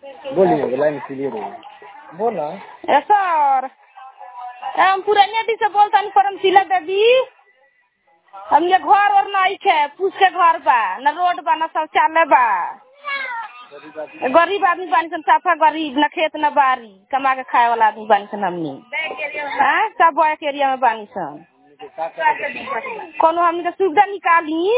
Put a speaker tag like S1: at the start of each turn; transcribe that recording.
S1: बोलिए अभी line clear हो बोला
S2: ए सर हम पुरनिया दी से बोलता परमशिला देवी हमने घर और नहीं खे पूछ के घर बा न रोड बा न शौचालय बा गरीब आदमी बानी सन साफा गरीब न खेत न बारी कमा के खाए वाला आदमी बानी सन हमनी हाँ सब बैक एरिया में बानी सन कोनो हमनी के सुविधा निकाली